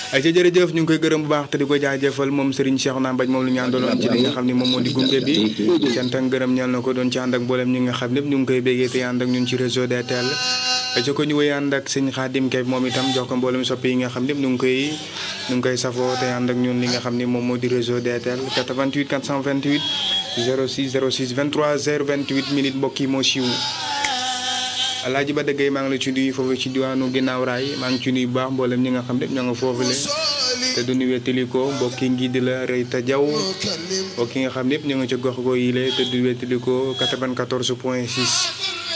ay ca jërëjëf ñu ngi koy gërëm bu baax te di ko jaajëfal moom Serigne Cheikh naa Mbaj moom lu ñu àndaloon ci li nga xam ne moom moo di gunge bi cant ak ngërëm ñal na ko doon ci ànd ak mboolem ñi nga xam ne ñu ngi koy béggee te ànd ak ñun ci réseau DTL ay ca ko ñu wéy ànd ak sëñ Xaadim Kay moom itam jox ko mboolem soppi yi nga xam ne ñu ngi koy ñu ngi koy safoo te ànd ak ñun li nga xam ne moom moo di réseau DTL 88 428 06 06 23 028 minutes mbokk yi moo siiw alaaji ba dëggee maa ngi la ci nuyu foofu ci diwaanu ginnaaw raay maa ngi ci nuyu bu baax mboolem ñi nga xam ne ñoo nga foofu le te du ñu wettali ko mbokki ngi di la rëy ta jaw mbokki nga xam ne ñoo nga ca gox go yile te du wettali ko 94 point 6